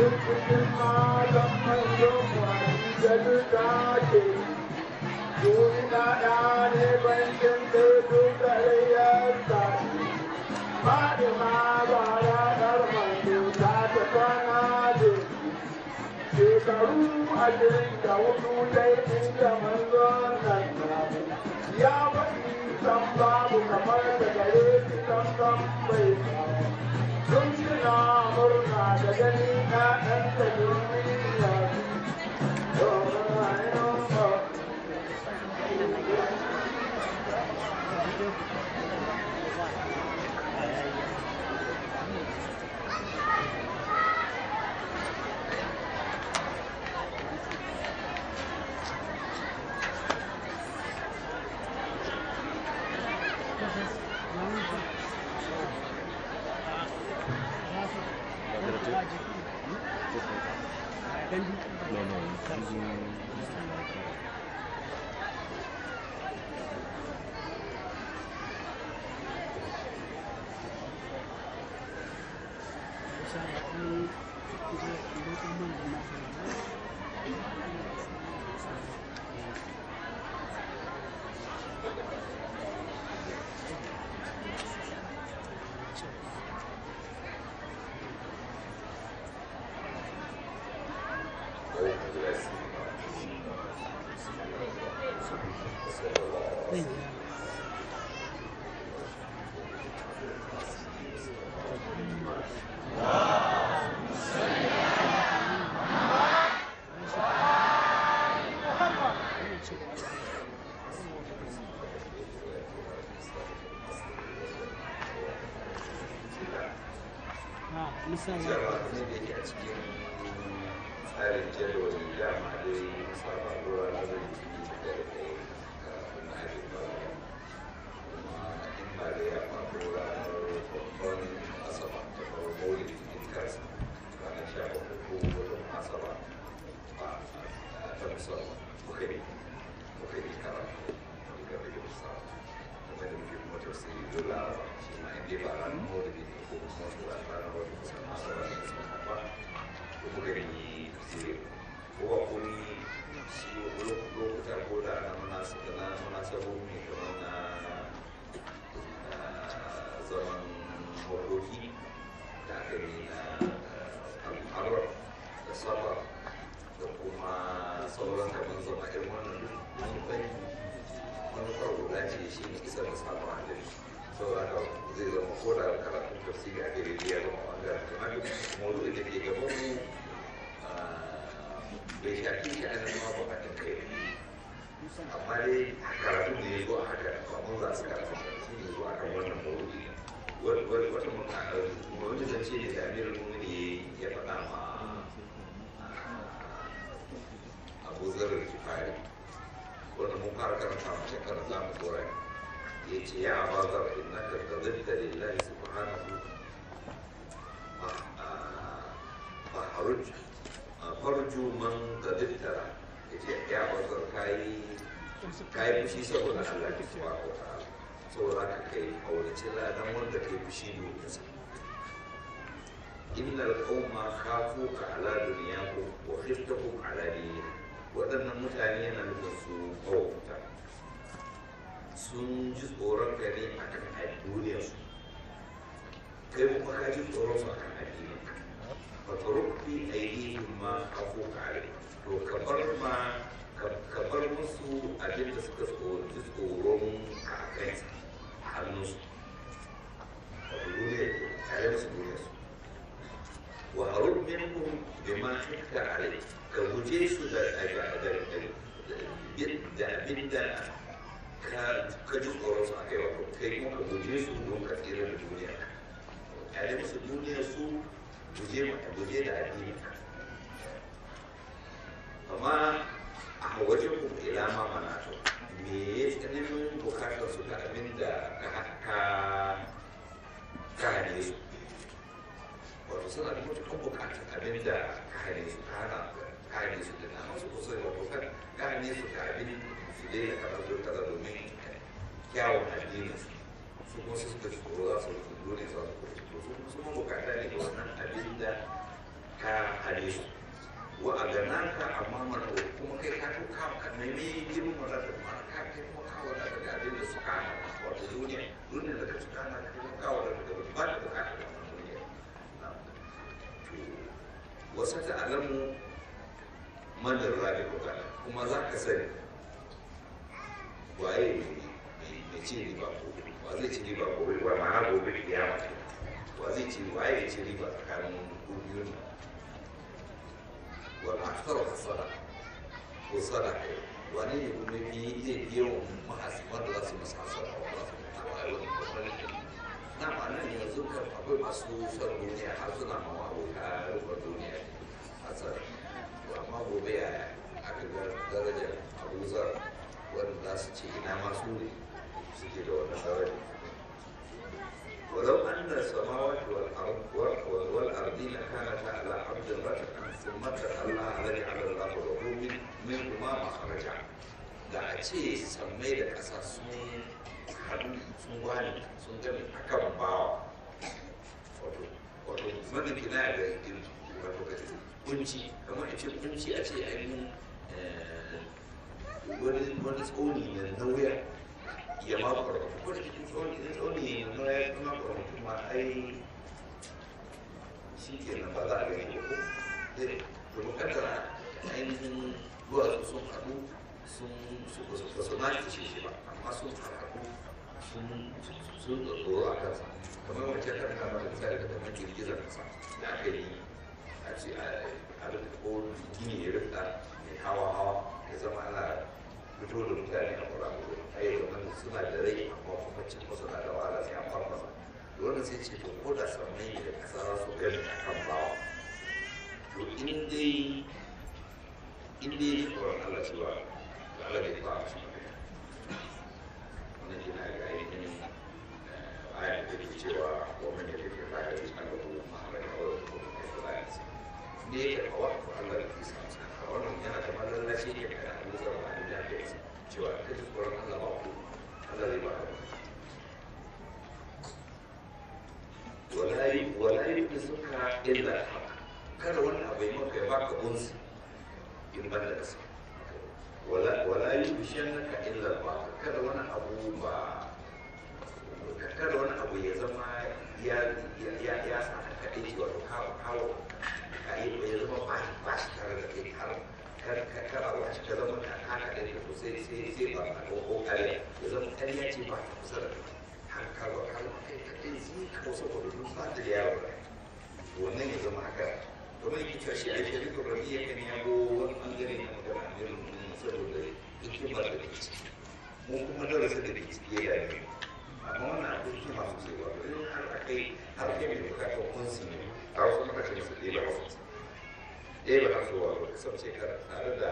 cikin malam manzon wani da duka ke duniya ya ne bankin da duka yayyarsa Fatima ba ranar manzo ta ta kwana da shekaru ashirin da hudu dai inda manzon nan ya faɗi san babu kamar da gare shi san san bai samu sun suna murna da gani na ɗan da duniya domin rayuwar No, no, using misali cewa ne da ke a cikin tsarin jadawalin dama dai saba ruwa na zai yi da kai kafin na hajji ba kuma in ba da ya faru ranar babban asaba ta faru maulid din kansa ranar sha bakwai ko wajen asaba a ta musamman muka ne muka ne karatu muka rage musa kuma da muke kuma tausayi dole shi ma in dai ba ranar maulid ne ko kuma wasu ranar wajen musamman asaba da musamman ba ko muka yi tafsiri ko ba kun shi lokuta ko da na munasa na munasabobi kamar na zaman mawardoki da aka yi na al'arar da saba da kuma sauran kamar zama irin wannan manufai manufar guda ce shi ne isar da sabon hadari sau da haka zai zama ko da karatun tafsiri a gari ya zama wanda kamar mawuzi da ke gaban mu bai shafi shi a nan ma ba kai amma dai karatu da ya zo a haka kamar za su karatu shi ne zuwa kan wannan mawuzi wata mawuzi zan ce ne da amirin mumini ya faɗa ma abu zarar kifari wanda mun fara karanta mu shekara za mu tsora ya ce ya abazar innaka tadilla lillahi subhanahu fa haruj farju man tadittara ya ce ya abazar kayi kayi fushi saboda Allah ke subhanahu wa ta'ala saboda ka kai aurace ladan wanda kai fushi domin sa innal qauma khafuka ala dunyakum wa khiftahum ala dinihim waɗannan mutane yana nufin su mawauta sun ji tsoron gani a kan duniyarsu kai kuma ka ji tsoron su a kan addinin ka ba ka rufi ainihin ma kafo kare to ka bar ma ka bar musu abin da suka ji tsoron ka a kansa a hannunsu wato duniyar tare musu duniyarsu wa harun minhum bima hikka alai ka guje su da abin da ka ji tsoron su a kai wato kai kuma ka guje su don ka tsira da duniya yare musu duniya su guje mata guje da addini amma a wajen ku ila ma mana to me ya tsananin bukatar su da abin da ka ka ne su wato suna da matuƙar bukatar abin da ka hane su ka hana kare su da nama su kusa da kan kare su da abin su dai da kaza don kaza domin kyawun addinin su su kuma su suka tsoro za su su dole za su kuma su kuma su kuma bukata ne da wannan abin da ka hane su wa a gana ka amma mana kuma kai ka ka ka nemi girman wadata ma ka kai kuma ka wadata da abin da suka hana wato duniya duniya da ka suka hana ka kuma ka wadata da ba da bukata da wannan duniya wasu ta'alamu manar rabi bukata kuma za ka sani waye mai ci riba gobe wa zai ci riba gobe wa ma'ana gobe kiyama wa zai ci waye ya ci riba tsakanin biyun nan wa ma'afar hasara ko sadaka wani ne kuma yi zai biyo mahasiman da za su masa hasara wa za su mutu a wani babban na ma'ana ne yanzu kan akwai masu son duniya har suna mawa abota rukun duniya hasara amma gobe ya aka ga darajar abuzar wanda za su ce ina masu ne suke da wannan daraja ولو أن السماوات والأرض والأرضين كانتا على عبد رتقا ثم تخلى لجعل الله له من منهما مخرجا da a ce sammai da ƙasa sun haɗu sun wani sun gani a kan bawa wato wato mana kina da wato ka kunci kamar a ce kunci a ce ainihin wani wani tsoni na nauya ya ma kwarfa ko da cikin tsoni na tsoni na nauya kuma kwarfa kuma ai shi ke nan ba za a gani ko dai to bukatar ainihin duwatsu sun haɗu sun ba su na ce shi ba amma sun haɗu sun sun tsoro a kansa kamar wancan kan kama da misali da kamar girgizar kasa da aka yi a ce a rika ko gini ya rika mai hawa hawa ya zama ana fito da mutane a kura mutu a yi zama suna da rai amma kuma cikin suna da wahala sai an farfasa da wannan sai ce to ko da sammai da kasa za su gani a kan bawa to in dai in dai ya tsoron Allah cewa da Allah bai fara shi ba wannan yana ga ainihin aya da take cewa wa man yake fa ya yi an rubu mahamman wa kuma kai da bayansa ne ya kawo Allah da kisa a wannan yana da mallallaci ne ga Allah zama a duniya da yasa cewa ka ji tsoron Allah ba ku Allah zai ba ka wala yi wala yi da suka illa kada wani abu ya maka ya baka unsi in ban da kasa wala wala yi bishiyan naka illa ba kada wani abu ba kada wani abu ya zama ya ya ya sa ka aiki wato kawo kawo ka yi ya zama ba ba shi tare da kai har kar ka kara wa shi ka zama ka haka da ke sai sai sai ba a ko ko kare ya zama kariya ce ba ta kusa da kai har ka ba har kai ka kai zai ka wasu ko duk ba da yawo wannan ya zama haka domin yake cewa shi a shirin da rabi ya kan yago wani bangare na magana a irin mun saboda hikimar da ke ciki mu kuma darasin da ke ciki ya dame amma wannan abu hikima sosai ba in har akai har kai mai bukatar kunsi ne a wasu lokacin su ɗaya ba wasu ɗaya ba su wa ba kasance tare da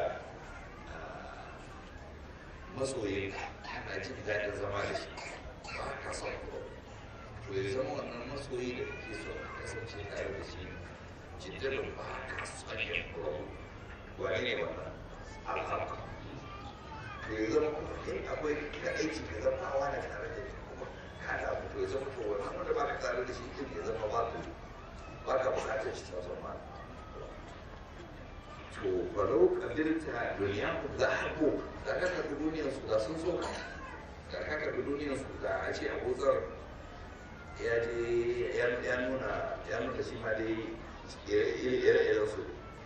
masoyin ana jin daɗin zama da shi ba ka son ko to ya zama wannan masoyi da kake so ka kasance tare da shi jiddarin ba ka son yin ko wane ne wannan alhamdu to ya zama kuma in akwai ka aiki ka zama awa na tare da shi kuma ka da abu to ya zama to wannan wanda ba ka tare da shi din ya zama ba ku ba ka bukatar shi ta zama to falau kadirta duniya ku za a ko da ka karbi duniyar su da sun so ka da ka karbi duniyar su da a ce abuzar ya je ya nuna ya nuna shi ma dai ire-iren su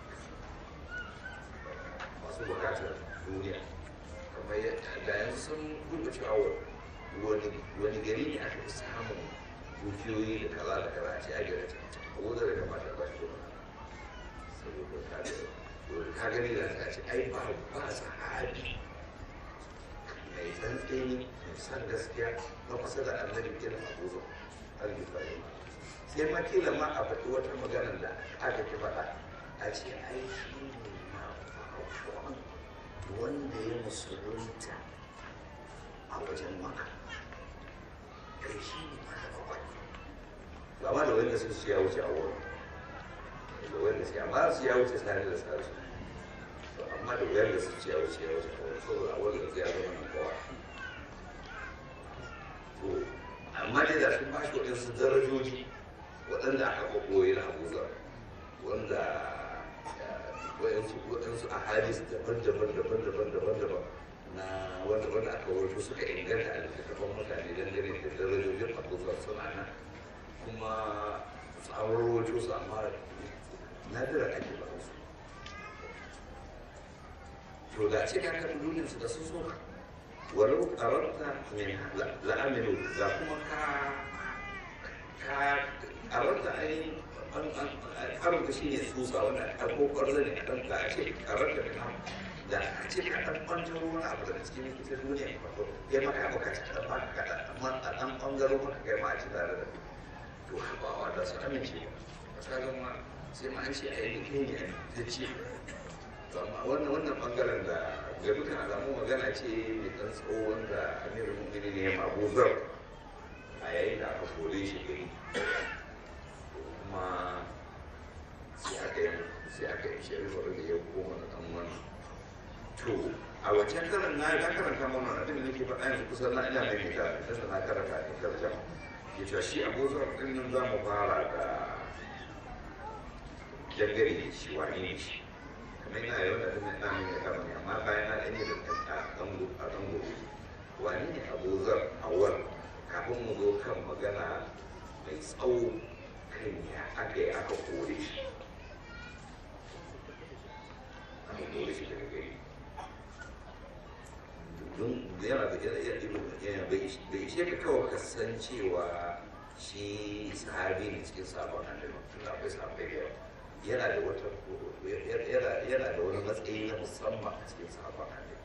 masu bukatar duniya kamar da yanzu sun duba cewa wani gari ne aka fi samun dukiyoyi da kaza da kaza a ce a gari abuzar ya kamata ba shi saboda ka da ka gani da ta ce ai ba ba sahabi mai tsantseni mai san gaskiya na kusa da annabi irin abubuwa alifari sai ma kila ma a faɗi wata magana da aka ki faɗa a ce ai shi ne ma farkon wanda ya musulunta a wajen maka kai shi ne ma da bakwai ba ma da wanda sun su ya wuce a wurin da wanda sai amma su ya wuce sani da sarsu to amma da wuyar da su ci ya wuce ya wuce kawai saboda a wanda zai zama nan kowa to amma dai da sun bashi waɗansu darajoji waɗanda aka ɓoye na abuza wanda waɗansu waɗansu a hadis daban-daban daban-daban daban-daban na wanda wanda aka wato suka inganta a littattafan mutane dangane da darajojin abubuwan suna nan kuma tsawon wato su amma nadira ake ba su to da ce ka kaɗi duniyar su da sun so walau ƙararta min la'amilu da kuma ka ka ƙararta ainihin karanta shi ne tsutsa wanda a ko ƙwarza ne ɗan da a ce karanta da nan da a ce ka ɗan ɓantaro wani abu daga cikin ita duniya ne farko ya maka ya bukaci ɗan ba ka ɗan a ɗan ɓangaro maka kai ma a ci tare da to haɓawa da su amince ba ka zama sai ma an ce a yi kai ne da ce to amma wannan wannan ɓangaren da ga dukkan alamu magana ce mai ɗan tsawo wanda amirul mu'minin ne ya mabuzar a yayin da aka kore shi gari kuma sai aka yi sai aka yi shari'ar da ya koma da ɗan wannan to a wancan karan na na karanta mana abin da nake faɗa yanzu kusan na ina mai mita tunda na karanta ne karshen ya ce shi abuzar ɗin nan za mu fara da dangare shi wani ne shi kamar yana yawan da tunda ina mai mita ne amma bayan na ɗan yi da a ɗan gobe wani ne abuzar awal kafin mu zo kan magana mai tsawo kan ya aka yi aka kore shi aka kore shi daga gari don yana da yana bai ishe ka kawai ka san cewa shi sahabi ne cikin sabon annabi tun akwai sahabbai da yawa yana da wata yana da wani matsayi na musamman a cikin sabon annabi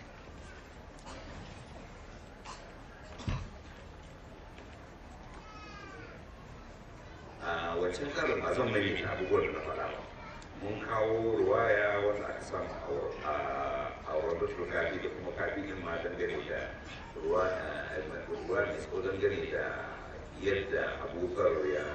a wancan karin ba zan mai abubuwan da na faɗa ba mun kawo ruwaya wanda aka samu a warbatul kafi da kuma kafi din ma dangane da ruwa ruwa mai tso dangane da yadda abubakar ya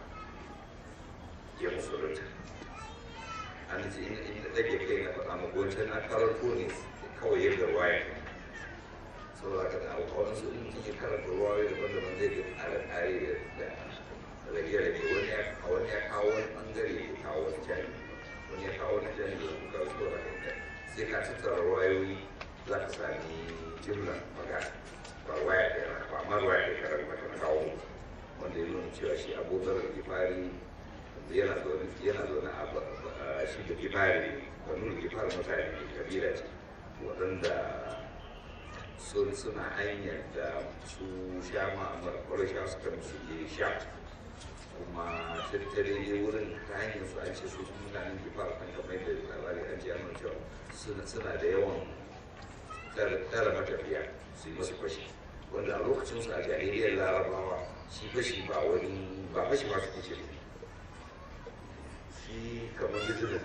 ya musulunta an ce in da ɗage kai na faɗa maka wancan na karanto ne kawai yadda ruwaya ne saboda ka da abubuwan su in mutum ya karanta ruwaya daban-daban zai ga ƙare-ƙare da rage-rage wani ya wani ya kawo wani bangare ya kawo wani jami wani ya kawo wani jami da kuka wasu da kai sai ka tattara wayoyi za ka sami jimla magana ba waya da yana ba amma waya da karar mata na kawo wanda ya nuna cewa shi abubakar da gifari yana zaune yana zaune a shi da gifari wani da gifari mutane ne kabila ce waɗanda suna hanyar da su sha ma'amar ƙwarasha suka musu je sha kuma tattare ne wurin ta hanyar su an ce su mutanen gifar kan kamar da labari an ce amma cewa suna da yawan tara matafiya su yi masu fashi wanda a lokacin su a jahiliyar larabawa shi fashi ba wani ba fashi ba su kuce shi kamar business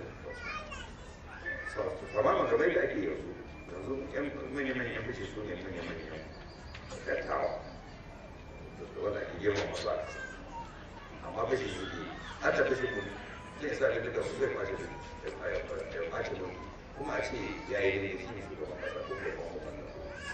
tamaman kamar da ake yanzu yanzu yan manya-manyan yan fashi su ne manya-manyan dattawa wanda ake girma masu a kasa amma fashin suke hata fashin mun zai sa da duka su zai kwace da ya kwace mun kuma a ce ya yi daidai shi ne shugaban kasa ko kuma kuma wannan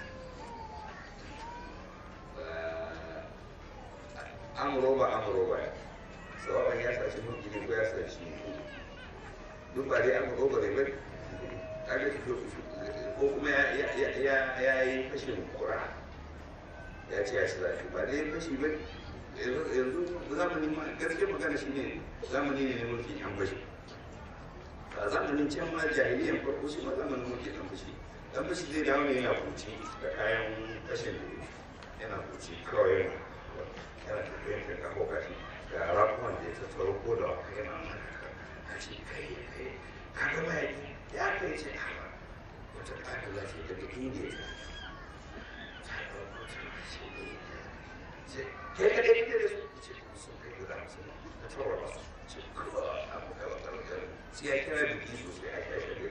amuro ba amuro ba sababan ya sashi mulki ne ko ya sashi duk ba dai amuro ba ne bai kaga ko kuma ya yi fashin kura ya ce ya ci zafi ba dai fashi ba yanzu zamanin ma gaske magana shi ne zamani ne na mulki an bashi a zamanin can ma jahiliyan farko shi ma zamanin mulki an bashi dan bashi zai dawo ne yana kuci da kayan kashin da yana kuci kawai yana yana tafiyan kan kawo kashi ga rafuwan da ya tattaro ko da waka yana maka a ce kai kai kaga ma ya kai ce haka wata ƙasa za ce daga indiya ta ɗauko ta ce kai ka ɗaya da su ce sun kai guda musu na tawar masu ce kawai abu kai wata rukar sai ya kira biki sosai a kai shagari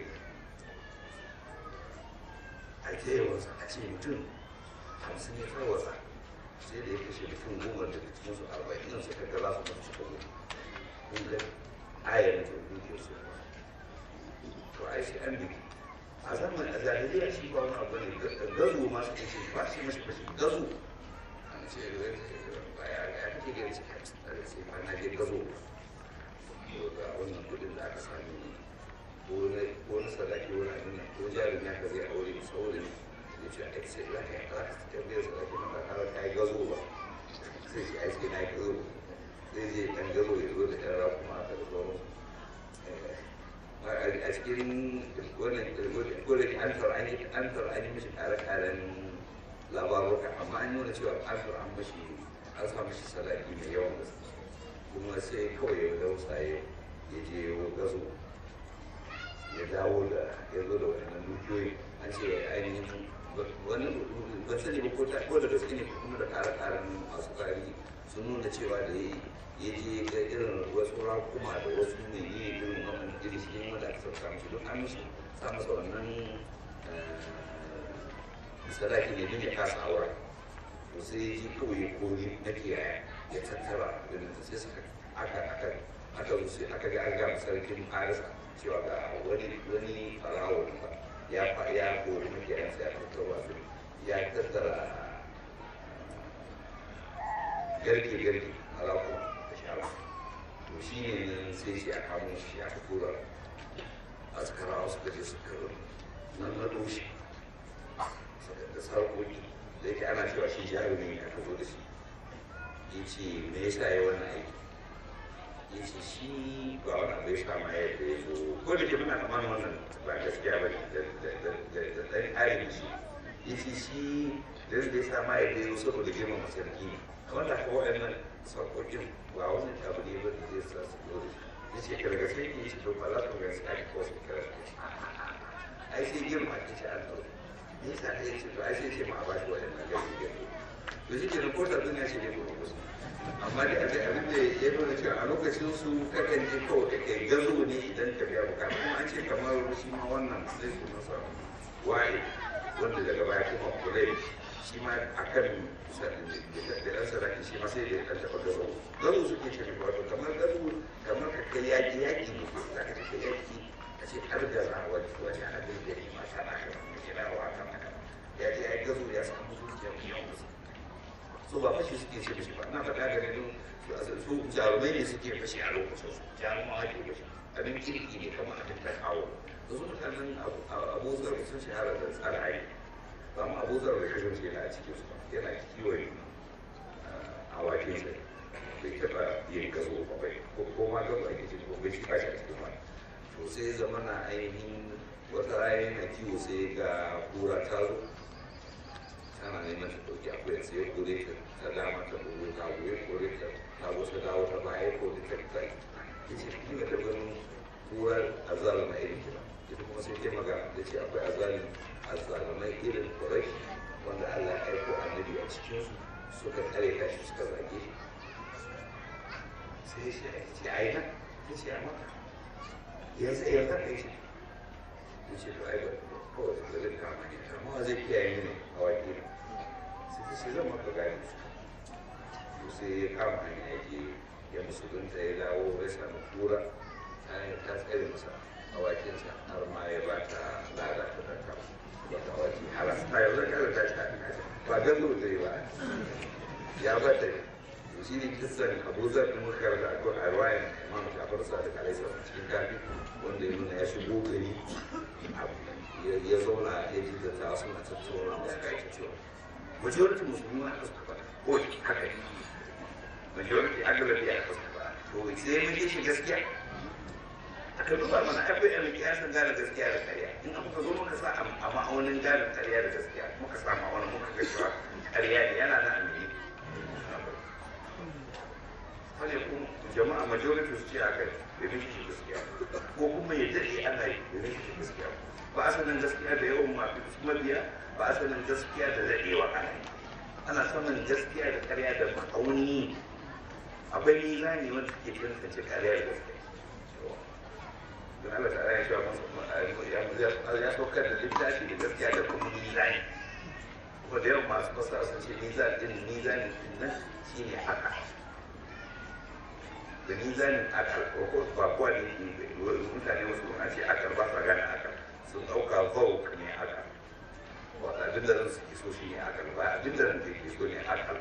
a ke yawansa a ce mutum hamsin ya tarwatsa sai da ya kashe mutum goma daga cikin su arba'in nan suka ga za su mutu suka mutu kun ga ayar da dukiyar su to ai sai an biki a zamanin a zahiriya shi ba wani abu ne gazo ma su kashe ba shi mashi fashi gazo an ce ya kake gani ce sai ma na je gazo ga wannan kudin da aka sami ko na ko na sadaki wani abin nan ko jarin ya ka zai aure saboda ne ya ce a sai za ka yi za ka tambayar sadaki na ba kawai ka yi gazo ba sai shi a cikin na yi gazo zai je ɗan gazo ya zo da ɗan rakuma aka da sauran a cikin wannan kodin an tar an yi an tar an yi mishi kare-karen labaruka amma an nuna cewa an tar an mashi an sa mashi sadaki mai yawan gaske kuma sai kawai ya dausa ya ya je gazo ya dawo da ya zo da wannan dukiyoyi an ce ainihin wani ban sani ba ko ta ko da gaske ne kuma da kare-karen masu tarihi sun nuna cewa da ya ya je ga irin wasu rakuma da wasu ne yi irin wannan iri shi wanda aka sauka mishi don an mishi sa masa wannan sadaki ne don ya kasa aura to sai ya ji kawai ya kori na kiyaya ya tattara irin da sai suka aka aka aka wuce aka ga an ga sarkin farisa cewa ga wani wani farawo ya ya kori na kiyayan sai aka tattara su ya tattara garke garke a rakuma to shi ne nan sai shi a kamo shi aka tura askarawa suka je suka nan na doshi da sarkoki da yake ana cewa shi jarumi ne aka zo da shi ya ce me yasa ya wannan aiki ya ce shi ba wani abu ya kama yadda ya zo ko da ke muna kaman wannan ba gaskiya ba da ɗan ayin shi ya ce shi da ya sa ma yadda ya zo saboda girmama sarki ne wanda ko waɗannan sarkokin ba wani abu ne ba da zai sa su dole ya ce ka daga sai ki shi to ba za ku ga sai ko su kira ai sai girma ki ce an dole me yasa da yace to ai sai ce ma a bashi waɗannan gari gari to shi ke ko da duniya shi ne ko ko amma da abin abin da ya nuna cewa a lokacin su kakan je kawai da kai gazo ne idan ka biya bukata kuma an ce kamar shi ma wannan sai su masa waye wanda daga baya kuma kulai shi ma akan da ɗan sarari shi ma sai da ɗan taɓa gazo gazo suke ce wato kamar gazo kamar ka kai yaƙi yaƙi ne za ka kai yaƙi a ce har da za wani wani abin da ya mata na kan da kira wa kan haka ya ce ya yi gazo ya samu zuciya mai yawan gaske so ba fashi suke ce mishi ba na faɗa ga ne su jarumai ne suke fashi a lokacin su jarumawa ke fashi abin kirki ne kamar abin ta kawo da su mutanen abubuwan sun shahara da tsara aiki ba mu abubuwan da kasance yana a cikin su yana kiwon awakin sa bai taɓa yin gazo ba bai ko ma gazo ake ce ko bai shiga shi a cikin wani to sai zama na ainihin wata rana yana kiwo sai ga kura ta zo tana neman ta ɗauki akwai sai ya kore ta ta dama ta kore ta ya kore ta ta zo ta dawo ta baya ya kore ta ta ya ce ni ta ganin kurar azalma irin kira ita kuma sai ta magana da ce akwai azalin azalimai irin kurai wanda Allah ya aiko annabi a cikinsu suka tsare ka shi suka zage shi sai shi ya ce ai nan ya ce a maka yanzu yanzu ka yi shi ya ce to ai ba kawai da zai kama ne amma zai kiyaye ne a waƙi ne sai ta ce zan maka gani to sai ya kama hanya ya je ya musulunta ya dawo ya samu kura ta tsare masa awakinsa har ma ya ba ta lada ta kama wata wace halas ta yau zai kada ta ci ba don zo zai ba ya bata to shi ne kisan abu zar da muka karanta akwai a ruwayan imam jafar sadiq alaihi salam cikin kafi wanda ya nuna ya shigo gari ya zauna ya ji da ta suna tattauna da suka yi cewa majority musulmi ma suka faɗa ko haka ne majority agalabi ya suka faɗa to sai mun yi shi gaskiya aka duba mana akwai yan kiyasan gane gaskiya da ƙarya in aka ka zo muka sa a ma'aunin gane ƙarya da gaskiya muka sa ma'aunin muka ga cewa ƙarya ne yana na amini wani kuma jama'a majority su ce aka domin shi gaskiya ko kuma ya daɗe ana yi domin shi gaskiya ba a sanin gaskiya da yawan mafi mabiya ba a sanin gaskiya da daɗewa ana yi ana sanin gaskiya da ƙarya da ma'auni akwai mizani wanda ke tantance ƙarya da gaskiya don Allah ta ya cewa ya saukar da littafi da gaskiya da kuma mizani kuma da yawan masu fasara sun ce mizan din mizanin din nan shi ne haka da mizanin akal ko ba kuwa ne mutane wasu an ce akal ba sa gane akal sun ɗauka zauk ne akal wata abin da zan suke so shi ne akal ba abin da zan ke so ne akal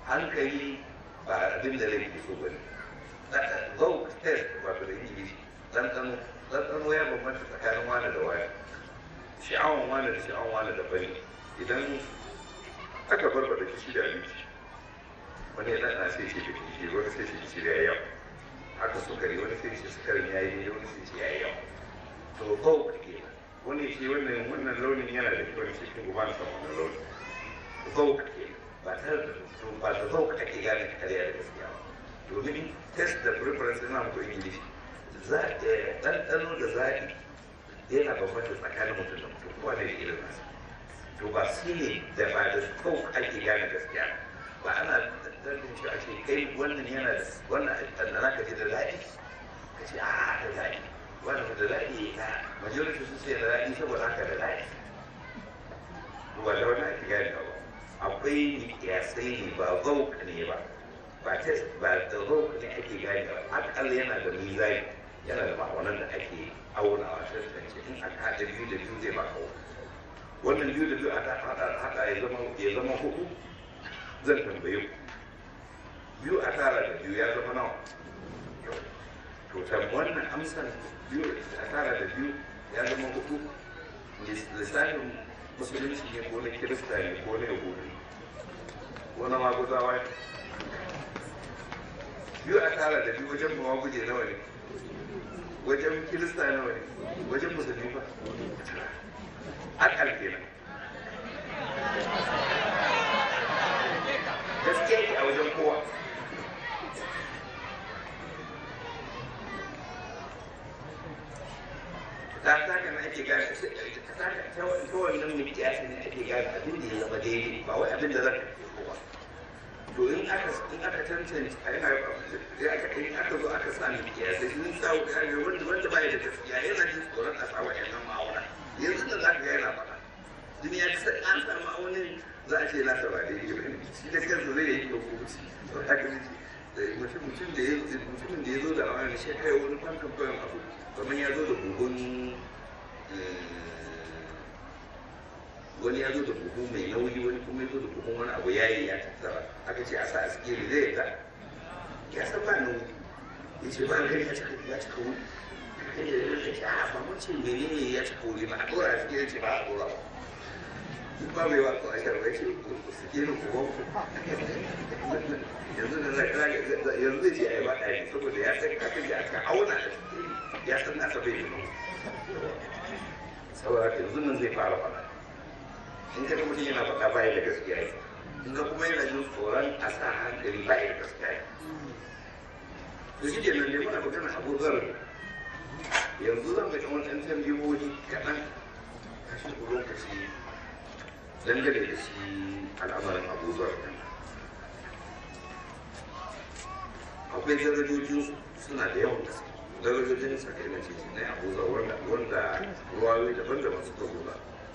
hankali ba abin da zan ke so ba ne zauk test wato da ingilishi ɗanɗano ɗanɗano ya bambanta tsakanin wani da wani sha'awan wani da sha'awan wani da bane idan aka barbada kishi da abinci wani ya ɗanɗana sai ce da kishi wani sai ce kishi da ya yawa haka sukari wani sai ce sukarin ya yi wani sai ce ya yi yawa to ko kake wani ce wannan wannan launin yana da kyau ce kin guba na san wannan launin ko kake ba ta to ba da zo ake gane kariya da gaskiya ba domin test da preference ina muku ingilishi za ɗanɗano da zaɓi yana bambanta tsakanin mutum da mutum kowa ne da irin nasa to ba su ne da ba da kau ake gane gaskiya ba ana ɗanɗan shi a ce kai wannan yana da wannan ɗanɗana ka ce da zaɓi ka ce a da zaɓi wannan da zaɓi na majority sun ce da zaɓi saboda haka da zaɓi ba da wannan ake gane ba akwai kiyasai ne ba zauk ne ba ba test ba da zauk ne ake gane ba akalla yana da mizani yana da ma'aunan da ake aunawa tantance in aka haɗa biyu da biyu zai ba kawo wannan biyu da biyu a haɗa haɗa ya zama ya zama hudu zan tambaye ku biyu a tara da biyu ya zama nawa to tam wannan amsan biyu a tara da biyu ya zama hudu lissafin musulunci ne ko na kirista ne ko na yahudu ko na maguzawa ne biyu a tara da biyu wajen mawa guje nawa ne wajen kirista nawa ne wajen musulmi ba akal kenan gaskiya ke a wajen kowa ta ta kana ake gane ta wannan mai kiyasi ne ake gane abin da ya zama daidai ba wai abin da zaka ke kowa to in aka in aka tantance a yana ya aka in aka zo aka sa mai kiyasi in sa ga wanda wanda baya da gaskiya yana jin tsoron a sa wa'annan ma'auna yanzu da zaka ga yana faɗa duniya ta sai an samu ma'aunin za a ce na sa ba daidai ba shi da kansa zai yi hukunci to haka ne mutum mutum da ya mutumin da ya zo da wani shi kai wani fankan bayan abu kamar ya zo da buhun wani ya zo da buhu mai nauyi wani kuma ya zo da buhun wani abu yayi ya tattara aka ce a sa a sikiri zai ta ya san ba nauyi ya ce ba gani ya cika ya cika wuri ya ce a ba mun ce menene ya cika wuri ba a dora a sikiri ce ba a dora ba duk ba mai wato a sharbai ce sikirin ku ku yanzu da yanzu zai ce a yi ba ɗaya saboda ya san kafin da aka auna a sikiri ya san nasa bai yi saboda yanzu nan zai fara faɗa in ka ga mutum yana faɗa baya da gaskiya yi in ga kuma yana jin tsoron a sa hankali baya da gaskiya yi to shi kenan ne muna magana abu zar yanzu zan ga wani ɗan tambayoyi kaɗan kashin lokaci dangane da shi al'amarin abu zar akwai darajojin suna da yawan gaske darajojin sakainan ciki na abu zar wanda ruwayoyi daban-daban suka zo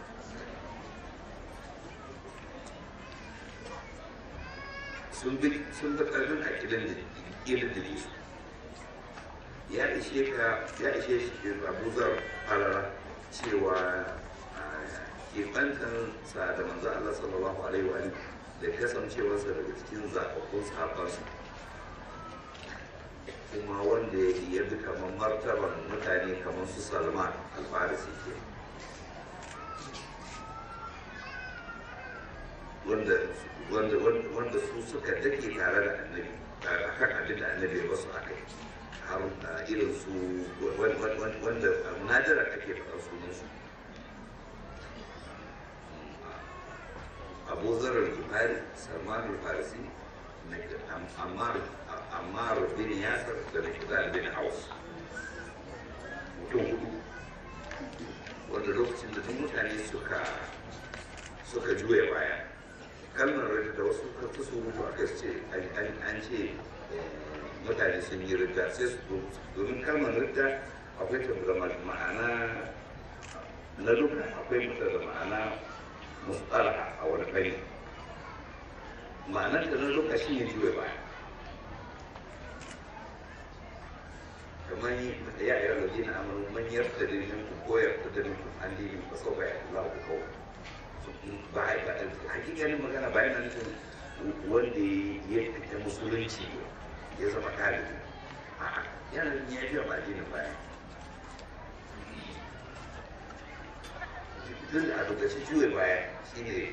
sun bi sun bi ƙarfin a ƙilin da ƙilin da su ya ishe ka ya ishe shi abuzar farara cewa keɓantan sa da manzo Allah sallallahu alaihi wa da kasancewarsa daga cikin zaɓaɓɓun sahabbansa kuma wanda ya bi kamar martaban mutane kamar su salman alfarisi ke wanda wanda wanda su suka dake tare da annabi a kan abin da annabi ya basu aka yi har irin su wanda nadara ake faɗa sunan su abu zarar buhari salman farisi ammar bin yasir da mikdad bin aus mutum hudu wanda lokacin da duk mutane suka suka juya baya kalmar rida da wasu kafa su mutu aka ce an ce mutane sun yi rida sai su domin kalmar rida akwai ta da ma'ana na duka akwai mata da ma'ana mustalaha a wani kai ma'anar da na duka shi ne juya baya kamar ya yi rarrabe na amurin manyar da dalilin ku koyar da dalilin ku an dini ba sau bayan Allah ku kawo ba a hakikanin magana bayan nan wanda ya fita musulunci ya zama ɗalibi a'a yana ya biya ba addinin baya duk a lokacin juya baya shi ne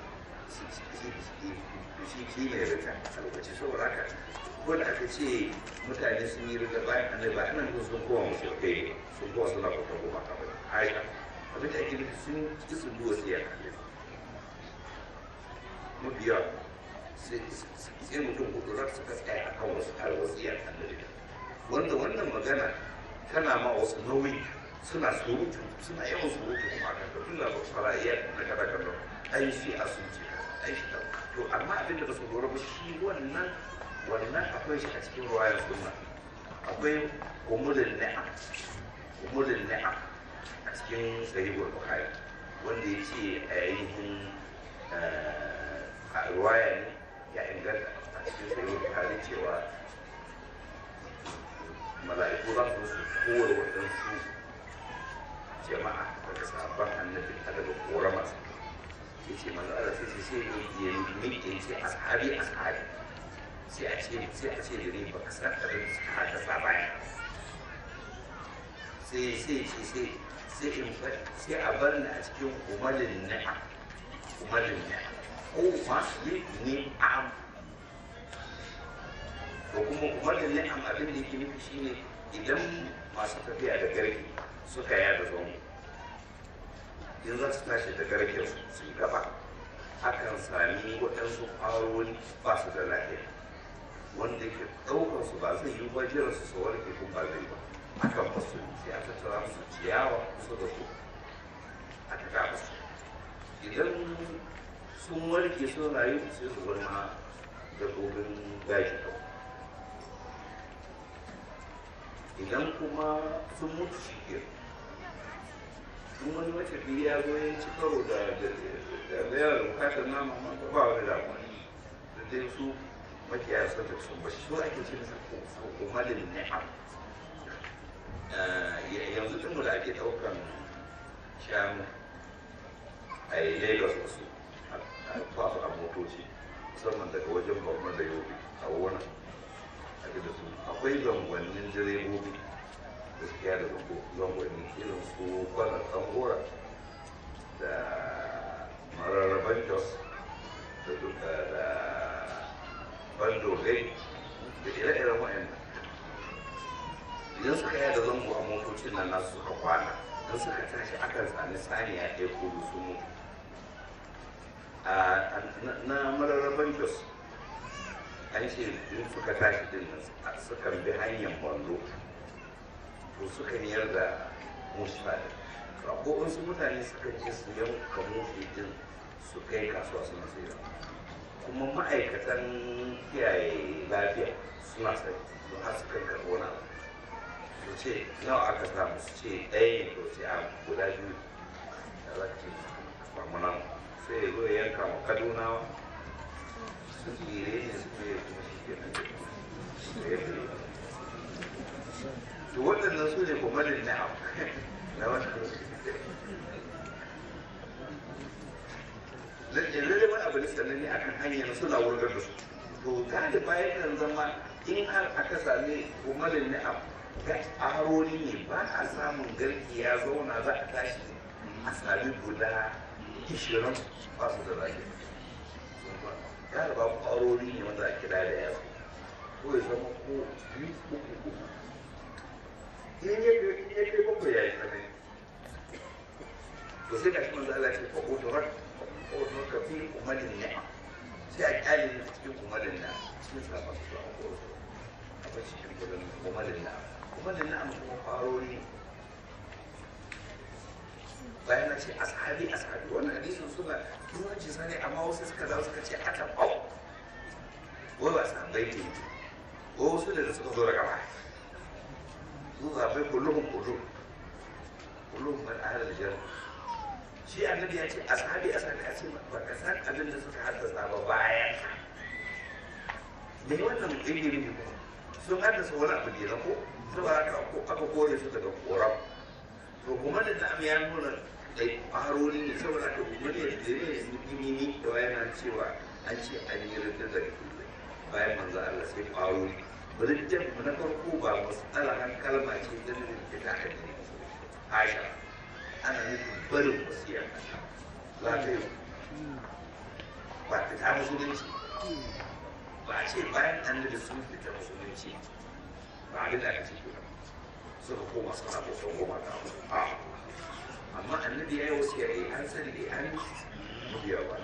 shi shi ne rita a lokacin saboda haka ko da aka ce mutane sun yi rita bayan annabi ba anan ko sun kowa musu kai ne sun kowa suna kwata goma ka bane aisha abin da ake nufi sun ki su duwa sai ya kalle mabiya sai mutum hudu rak suka tsaya a kan wasu alwasiyar annabi wanda wannan magana tana ma wasu nauyi suna surutu suna yawan surutu kuma kan da tun da ba fara iya na kada kada ai shi a sun ce ai shi ta to amma abin da ba su lura ba shi wannan wannan akwai shi a cikin ruwayar sunna akwai umulin ni'am umulin ni'am a cikin sahihul bukhari wanda ya ce a yayin a ruwaya ne ya inganta a cikin sahihul bukhari cewa mala'iku za su su kowar waɗansu jama'a daga sabon annabi a daga korama ya ce manzo Allah sai sai sai ya miƙe ce ashabi ashabi sai a ce sai a ce da ni baka san abin da aka sa baya sai sai sai sai sai in sai a bar ni a cikin umalin ni'am umalin ni'am ko ma yi ni'am ko kuma umalin ni'am abin da yake nufi shine idan masu tafiya da garki suka yada zango in za su tashi da garken su yi gaba akan sami waɗansu ƙwaroni ba su da lafiya wanda ke ɗaukar su ba zai yi ba jiran su su warke ko ba zai ba akan basu sai a tattara musu ciyawa kusa da su a taka musu idan sun warke sun rayu sai su zama dabbobin gashi kawai idan kuma sun mutu shi ke in wani matafi ya zo ya ci karo da da yana da bukatar nama ma ba wani damuwa da dai su makiyaya sun da sun bashi su ake ce masa kumalin ni'am yanzu tun da ake ɗaukan shanu a yi lagos da su a fasu a motoci musamman daga wajen babban da yobe a wani a da su akwai zangonnin direbobi gaskiya da zangonni irin su kwanan tsangora da mararraban jos da duka da bandogai da ire-iren wa'annan idan suka yada zango a motocin nan nasu suka kwana don suka tashi akan sami saniya ɗaya kudu su mutu na mararraban jos an ce in suka tashi din nan sukan bi hanyar bando to sukan yarda musa da ko wasu mutane suka je su yanka musu din su kai kasuwa suna sayar kuma ma'aikatan kiyaye lafiya suna sai don har sukan karɓi wani abu to ce nawa aka samu su ce ɗaya ne to ce a guda biyu da za ka ce samu nan sai ya zo ya yanka ma kadunawa su tsire ne su ne kuma shi ke nan to waɗannan su ne kumalin na'am na wata lalle wani abu da sannan ne akan hanyar suna wurgar da su to galiba yakan zama in har aka sami kumalin na'am ga aroni ne ba a samun garki ya zauna za a tashi a sami guda ishirin ba su da lafiya galiba aroni ne wanda a kira da yawa ko ya zama ko biyu uku uku in ya in ya kai bakwai ya yi tsanani to sai ga shi manzo Allah ya ce fa udurat fa udurat ka fi umalin ni'am sai a kyale ne cikin umalin ni'am cikin sabon su a koro a bar cikin kudin umalin ni'am umalin ni'am kuma farori ne bayan na ce ashabi ashabi wannan hadisin suna turanci sani amma wasu suka dawo suka ce aka bau wai ba sahabbai ne ko wasu da suka zo daga baya su zaɓe kullum kullum kullum man ahal aljanna shi annabi ya ce ashabi ashabi a ce ba ka san abin da suka haddasa ba bayan me wannan ilimi ne kuma sun haddasa wani abu ne na ko saboda haka aka kore su daga koram to kuma da ta ya nuna da farori ne saboda haka kuma ne da ne ne da yana cewa an ce an yi rinda da bayan manzo Allah sai farori rinda na farko ba matsala kan kalma ce ta nuna fita addini Aisha ana nufin barin wasiya za ta yi ba ta ta musulunci ba a ce bayan an da sun fita musulunci ba abin da aka ce ba suka koma suna bautan goma ta a amma annabi ya yi wasu ya yi an sani da an biya ba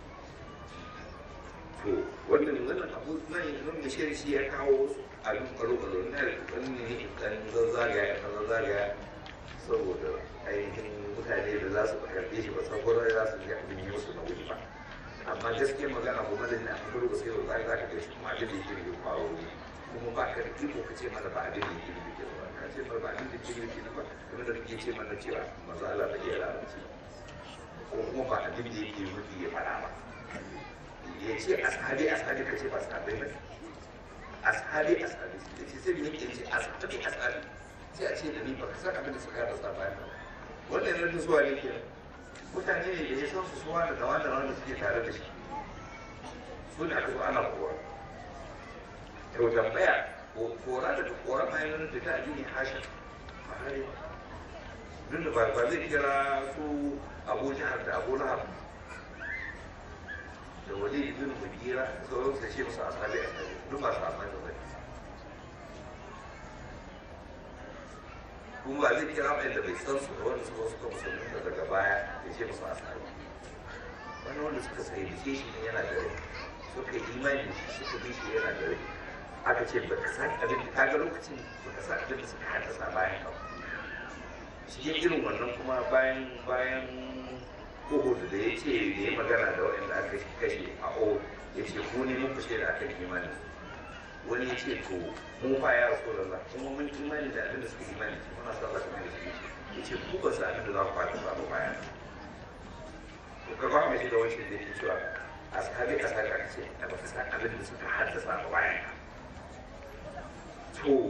to wannan wannan abu nan nan da shi shi ya kawo a duk ɓaro ɓaro na wani ne dan zazzagaya dan zazzagaya saboda ainihin mutane da za su karɓe shi ba saboda za su ji abin yi musu na wuri ba amma gaskiyar magana kuma da ne a kuma ba sai ba za ka ga shi kuma abin da yake da faru ne kuma ba ka da iko ka ce mana ba abin da yake da yake ba ka ce mana ba abin da yake da yake ba kuma da kake ce mana cewa maza Allah ba iya larabci ko kuma ba abin da yake nufi ya faɗa ba ya ce ashabi ashabi ka ce ba sahabbai ba ashabi ashabi ya ce sai ne ke ce ashabi ashabi sai a ce da ni ba ka san abin da suka yada sa bayan ba wannan yana zuwa ne ke mutane ne da ya san su suwa da dawa da wanda suke tare da shi su ne aka zo ana kowa to tambaya kora daga kora ma yana da ta addini hashin ba hari ba duk da ba zai kira su abu jihar da abu lahab da wali ibn mugira sauran su ce musu asabi asabi duk ba su amfani da bane kuma ba zai kira wanda bai san su da wanda suka suka musulunta daga baya ya ce musu asabi wani wanda suka sai da shi ne yana da rai suka yi imani da shi suka bi shi yana da rai aka ce ba ka san abin da kaga lokacin ba ka san abin da suka haddasa bayan ka cikin irin wannan kuma bayan bayan Uhud da ya ce ya yi magana da waɗanda aka kashe a Uhud ya ce ku ne muku shaida akan imani wani ya ce to mu fa ya rasu da Allah kuma mun imani da abin da suka imani muna sa Allah kamar da suke ya ce ku ba su abin da za ku fata ba bayan to ka ba mai shi da wancan da yake cewa ashabi ashabi aka ce a ba ka san abin da suka haddasa ba bayan to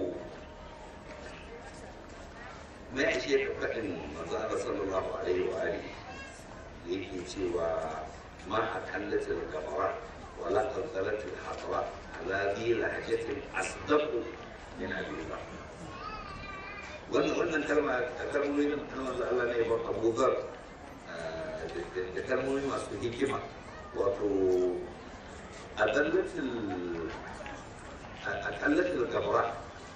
me ya ce ka faɗin manzo Allah sallallahu alaihi wa alihi yake cewa ma a kallatin gabara wala kankalatin hatara ala bi lahajatin asdaqu min abiba wannan wannan kalma kalmomi na kalmar da Allah ne ya bar Abu Dhar da kalmomi masu hikima wato adallatil akallatil gabara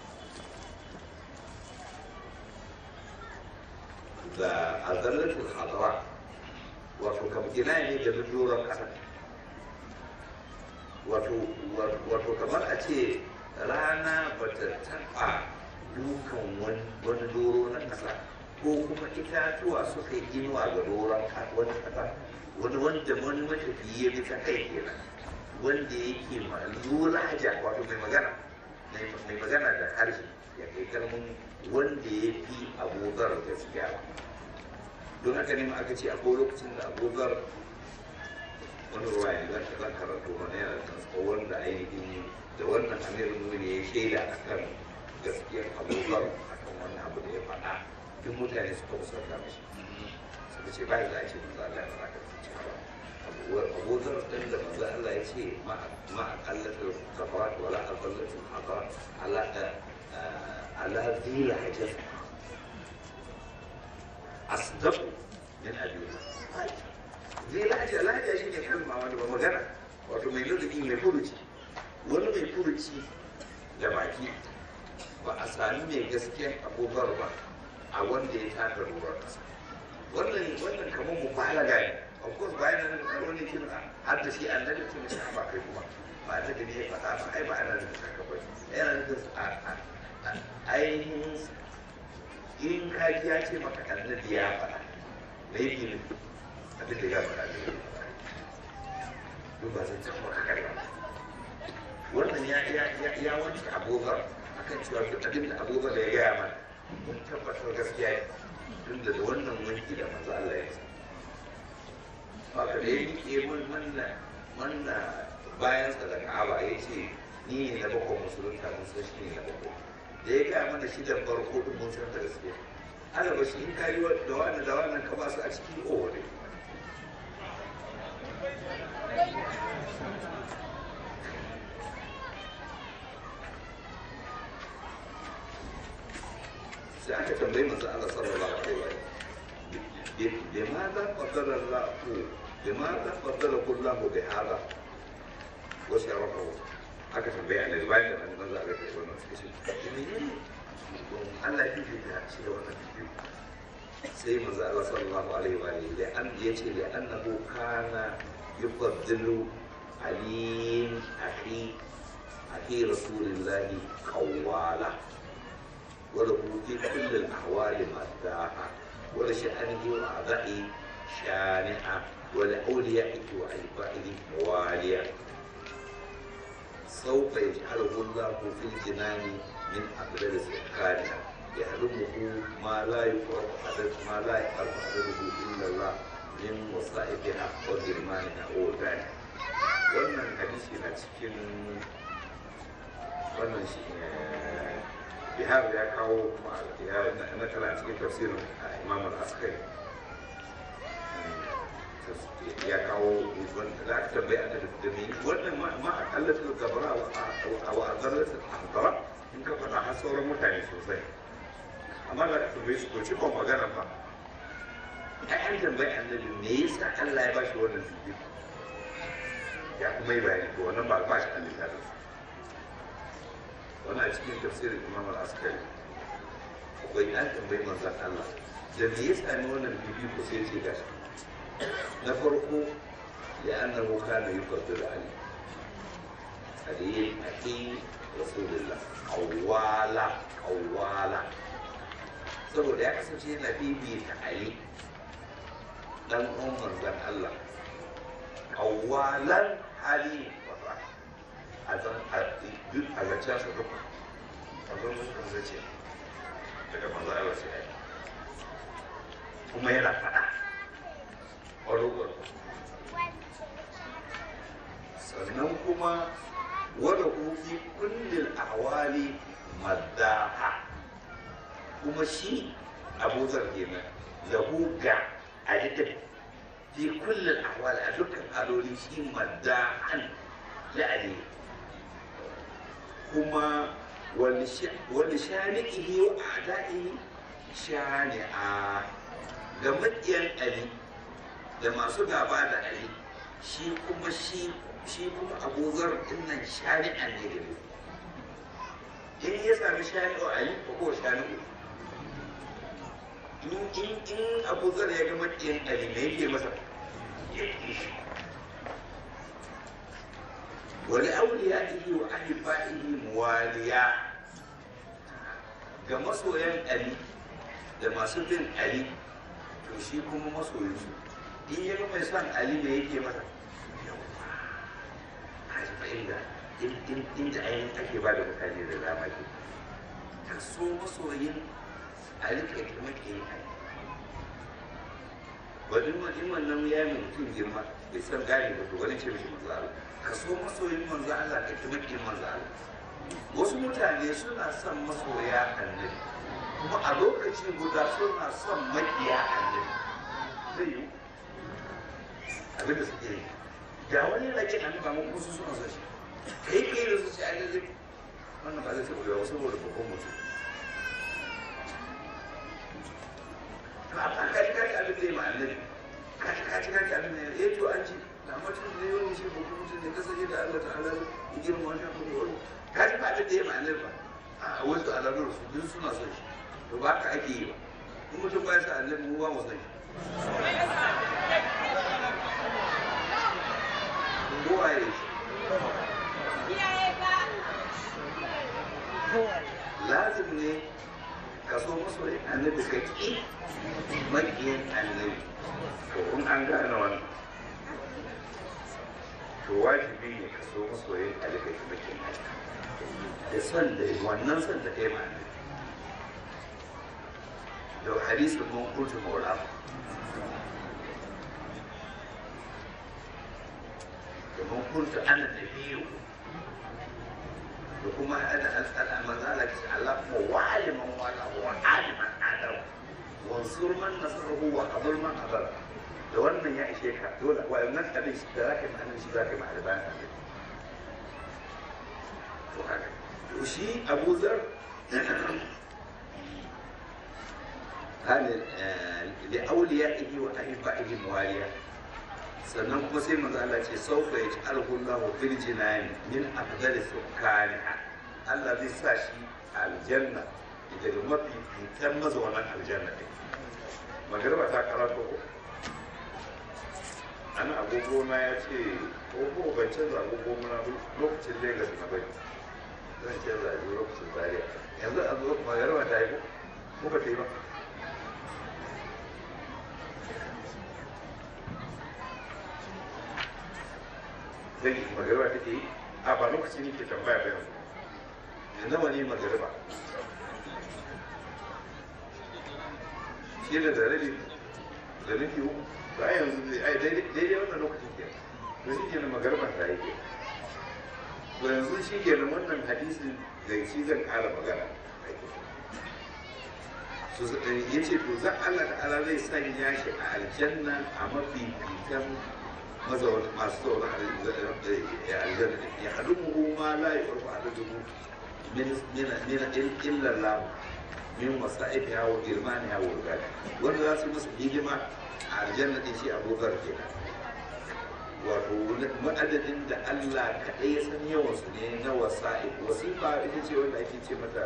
da adallatil hatara wato kam ina ne da doron ƙasa wato kamar a ce rana ba ta taɓa dukan wani doro na ƙasa ko kuma itatuwa suka yi inuwa ga doron wani ƙasa wani wanda wani matafiye bi ta kai kenan wanda yake lura haja wato mai magana mai magana da harshe ya kai kalmun wanda ya fi abogar gaskiya don haka ne ma aka ce akwai lokacin da abogar wani ruwa ya zan zan karatu wani yana da tsawo wanda ainihin da wannan amirin nuni ya shaida a kan gaskiyar abogar a kan wani abu da ya faɗa duk mutane suka musanta mashi suka ce bayan za a ce manzo Allah ya faɗa ka ce ba abogar ɗin da manzo Allah ya ce ma a kallatar kafarat wala a kallatar hakarat ala ala zila hajjar أصدق من أبينا zai lahaja lahaja shi ne kalma wani ba magana wato mai ladabi mai furuci wani mai furuci da baki ba a sami mai gaskiyar abubuwar ba a wanda ya taka ruwan kasa wannan wannan kamar mu balaga ne of course bayan nan wani kin har da shi an daga tun shi ba kai kuma ba ta da ne ya faɗa ba ai ba ana da saka ba yana da ainihin in kaji ya ce maka annabi ya faɗa da yake ne abin da ya faɗa ne duk ba zan can maka karya wannan ya ya ya ya wanke abokan akan cewa duk abin da abokan da ya gaya mana mun tabbatar gaskiya ne tun da da wannan wanki da manzo Allah ya sa haka da ya rike mun manna manna bayan sa da Ka'aba ya ce ni ne na bakwai musulunta mun san shi ne na bakwai da ya gaya mana shi da farko din mun san da gaske ana ba shi in ka yi da wannan da wannan ka ba su a cikin o ne sai aka tambayi manzo Allah sallallahu alaihi wa faddala Allah limaza faddala kullahu bi hada wa sharafahu aka tambaya ne bayan da manzo Allah ya kai wannan suka ce menene Allah ya fifita shi da wannan fifiko sai manzo Allah sallallahu alaihi wa alihi da an yace da annahu kana yufaddilu ali akhi akhi rasulillah qawwala wa lahu fi kulli al-ahwal madaha wa la sha'anihi wa a'dahi shani'a wa la awliya'ihi wa aibaihi waliya سوف يجعله الله في الجنان من أقدار سكانها يحرمه ما لا يفرق عدد ما لا يفرق عدده إلا الله من وصائفها وجرمانها وذلك wannan hadisi na cikin wannan shi bihar ya kawo na kala cikin tafsirin imam al-askari ya kawo da aka tambaye a da me wannan ma a kallatar gabara a wa'azar da in ka faɗa har sauran mutane sosai amma da aka tambaye su ko ci ban magana ba ta yan tambaye annabi me yasa Allah ya ba shi wannan zubi ya kuma yi bayani ko wannan ba ba shi an littafin wannan a cikin tafsirin imam al-askari akwai an tambayi manzan Allah da me yasa ne wannan bibi ko sai ce gashi na farko لأنه كان يفضل علي علي أخي رسول الله قوالا قوالا saboda ya kasance yana bibita Ali dan umar dan Allah kawalan hali wata a zan duk a zancen sa duka a zan mutum zace daga manzo Allah sai ai kuma yana faɗa ƙwaro sannan kuma wada fi kullil ahwali maddaha kuma shi abu zar kenan lahu ga alitin fi kullil ahwali a dukkan haloli shi maddahan la ali kuma wani shani'ihi wa a'da'ihi shani'a ga maƙiyan ali da masu gaba da ali shi kuma shi shi kuma abuzar dinnan shari'an ne da in ya sami shari'o a yi ko shari'o in in in abuzar ya ga makiyin ali me yake masa wani auliya ihi wa ahibaihi muwaliya ga masoyan ali da masu bin ali to shi kuma masoyinsu in ya ga mai son ali me yake masa inda inda ainihin ake ba da mutane da dama ke ka so masoyin a rika yi maka yi ai wani wani wannan ya yi mutum girma bai san gane ba to wani ce mishi manzo Allah ka so masoyin manzo Allah ka ki maki manzo Allah wasu mutane suna son masoya annabi kuma a lokaci guda suna son makiya annabi zai yi abin da suke yi da wani yana kin annabi amma kuma su suna son shi kai kai da su ci annabi wannan ba zai taɓa yawa saboda babban mutum to amma ka ji kaji abin da ya ma annabi ka ji kaji kaji abin da ya yi to an ji da mutum da yawan shi babban mutum ne kasance da Allah ta'ala ya girma wani abu da wani ka ji ba abin da ya ma annabi ba a wasu alamun su duk suna son shi to ba ka ake yi ba in mutum ba ya sa annabi mu ba mu son shi kowa ya yi lazim ne ka so masoyin annabi ka ƙi maƙiyin annabi to in an gane wannan to wajibi ne ka so masoyin annabi ka ƙi maƙiyin annabi da son da wannan son da kai ma annabi da hadisin mun kurtu maula domin kuntu ana nabiyu da kuma ana al'ala manzala ce Allah kuma waliman wala wa aliman adam wansur man nasarahu wa qabul man adar da wannan ya ishe ka dole wa nan abin shi da zaka ma'anin shi zaka ma'ana bayan abin to haka to shi Abu Zar halin da auliya'ihi wa ahibba'ihi muwaliya sannan kuma sai manzo Allah ce saufa yaj'alhu Allahu fil jinani min afdali sukaniha Allah zai sa shi aljanna daga mafi fitan mazaunan aljanna ne magarba ta karatu ko ana agogo na ya ce ko ban canza agogo na lokacin Lagos na bai zan canza a lokacin Zaria yanzu a zo magarba ta yi ko ko ba ta yi ba zai yi magariba take yi a ba lokaci ne ke tambaya ba yanzu da nawa ne magariba shi da da rabi da nufi uku ba yanzu ai daidai wannan lokacin ke to shi ke na magariba ta yi ke to yanzu shi ke na wannan hadisin da shi zan kara magana ya ce to zan Allah ta'ala zai sanya shi a aljanna a mafi fitan mazauna masu zaune a aljanna ya haɗu mu ma la yi ƙarfi a dubu min illar lamu min wasa'if ya wa girmani ya wa gani wanda za su masa hidima a aljanna ɗin shi abokar ke wato ma'adadin da Allah kaɗai ya san yawansu ne na wasa'if wasifa ita ce wanda ake ce mata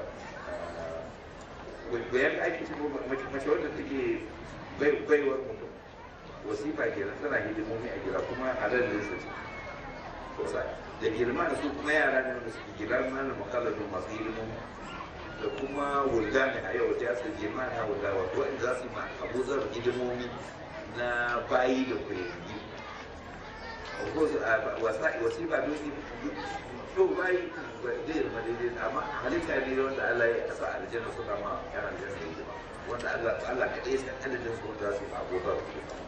bayan ake ce mace wanda take baiwar mutum wasifa kenan tana hidimomi a gida kuma halallin su ce kusa da girma da su kuma yara ne wanda suke gida na makalladun masu hidimomi da kuma wulga ne a yau ta su girma na wulga wato wanda za su yi ma abuzar hidimomi na bayi da kuyangi wasifa don to bayi zai zama daidai amma halitta ne wanda Allah ya kasa aljanna suka ma yan aljanna yi wanda Allah kaɗai san adadin su wanda za su yi ma abuzar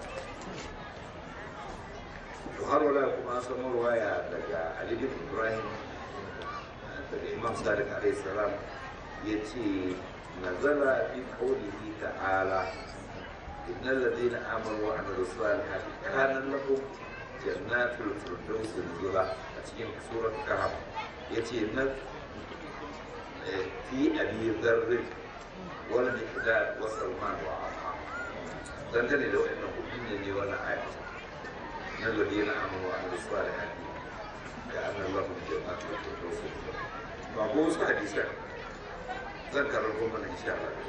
to har wala kuma an samu ruwaya daga Ali bin Ibrahim daga Imam Sadiq alaihi salam yace nazala fi qawlihi ta'ala innal ladina amanu wa amilus salihati kana lahum jannatul firdaus nuzula a cikin surat kahf yace na fi abi dharr wal miqdad wa salman wa amma dangane da wannan hudun ne wannan ayat من الذين امنوا وعملوا الصالحات كان لهم جنات الفردوس فابو حديثا ذكر الرومان ان شاء الله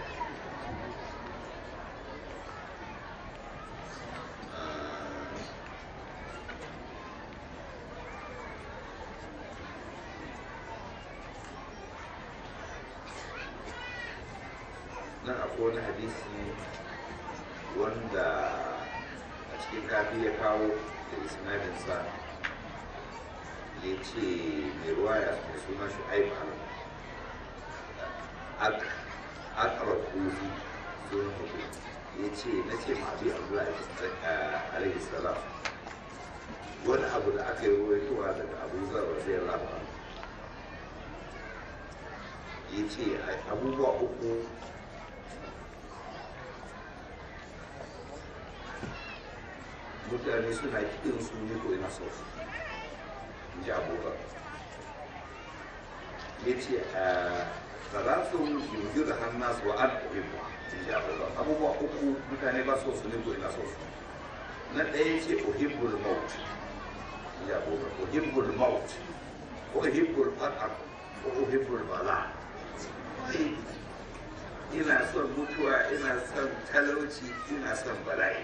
nan akwai wani hadisi wanda cikin kafi ya kawo da isnadinsa ya ce mai ruwaya mai suna shi aibal akarar kofi sunan mutum ya ce na ce ma abi abdullahi alaihi salam wani abu da aka yi ruwaitowa daga abu zar zai lafa ya ce abubuwa uku mutane suna kiɗin su ne ko ina sau in ji abokan ya ce a salatun yanzu da hannasu wa an uhibbu in ji abokan abubuwa uku mutane ba so su ne ko ina sau na ɗaya ce uhibbul maut in ji abokan uhibbul maut uhibbul fatar ko uhibbul bala ina son mutuwa ina son talauci ina son bala'i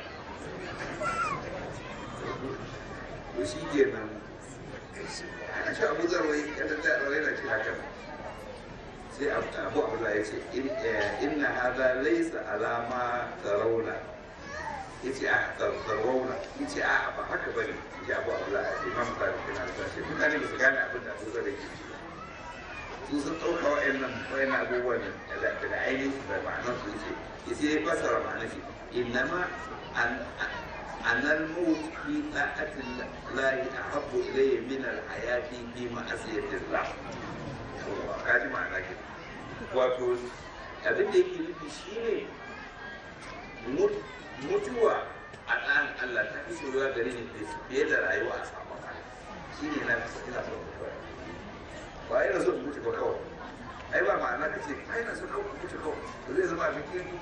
to shi ke nan a shi abu zarwai yadda ta ɗaure na ce haka sai abu abu ya ce inna hada laisa alama tsarauna ya ce a tsarauna ya ce a ba haka ba ne ya abu abu ya ce imam ta fi na ta ce mutane ba su gane abin da abu zarwai ke su sun ɗauka wa'annan wa'annan abubuwan da ainihin da ma'anar su ce ya sai ya fasara ma'anar shi innama أن الموت في طاعة الله أحب إلي من الحياة في معصية الله. kaji ma'ana ke wato abin da yake nufi shi ne mutuwa a ɗan Allah ta fi soyuwa gare ni fiye da rayuwa a samun Allah shi ne na ina son mutuwa ba ina son mutu ba kawai ai ba ma'ana ka ce ai na son kawai mutu kawai to zai zama abin kirki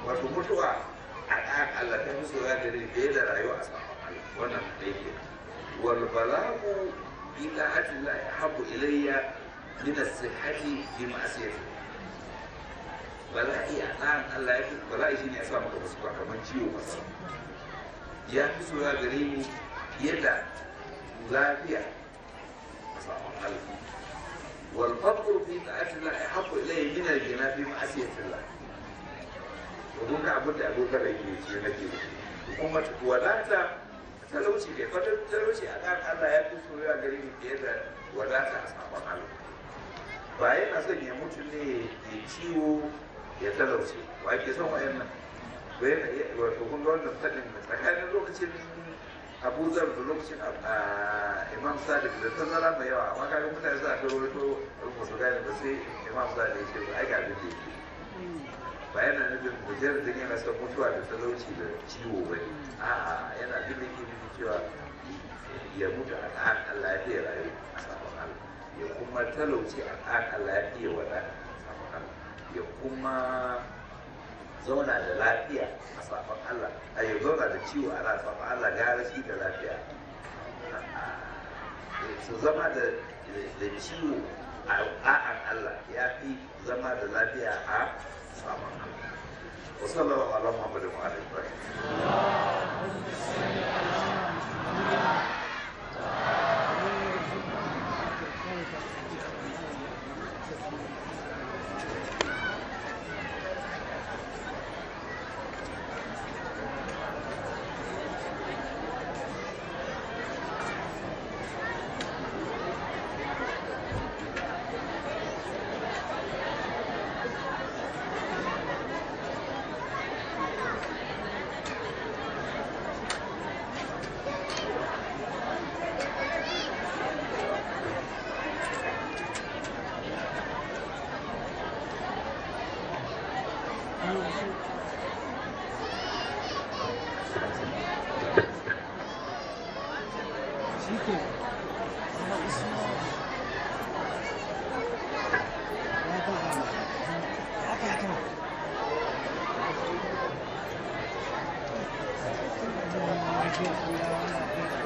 wato mutuwa a ɗan Allah ta fi soya gare ni fiye da rayuwa a saman Allah wannan da yake wal balagu ila atilla habbu ilayya min as-sihhati bi ma'siyati bala'i a ɗan Allah ya fi bala'i shine ya sa maka wasu kamar ciwo masa ya fi soya gare ni fiye da lafiya a saman Allah والفقر في طاعة الله أحب إليه من الغنى في معصية الله domin ka abin da abokan da ke ce nake kuma wadata talauci ke fata talauci a kan Allah ya fi soyayya gare ni fiye da wadata a sabon Allah ba yana son ya mutu ne ya ciwo ya talauci wa ke son wayannan ba yana wato kun ga wannan fadin tsakanin lokacin Abu Zar da lokacin Imam Sadiq da tazara mai yawa amma kaga mutane za ta rawaito ba su gane ba sai Imam Sadiq ya ce ba ai ga abin da yake ba yana nufin mujarradin yana son mutuwa da talauci da ciwo ba ne a'a yana bin da ke nufin cewa ya mutu a ɗan Allah ya fiye rayu a sabon Allah ya kuma talauci a ɗan Allah ya fiye wada a sabon Allah ya kuma zauna da lafiya a sabon Allah a ya zauna da ciwo a ran sabon Allah gara shi da lafiya su zama da ciwo a ɗa'an Allah ya fi zama da lafiya a sabon Allah وصلى الله على محمد وعلى اله Thank you.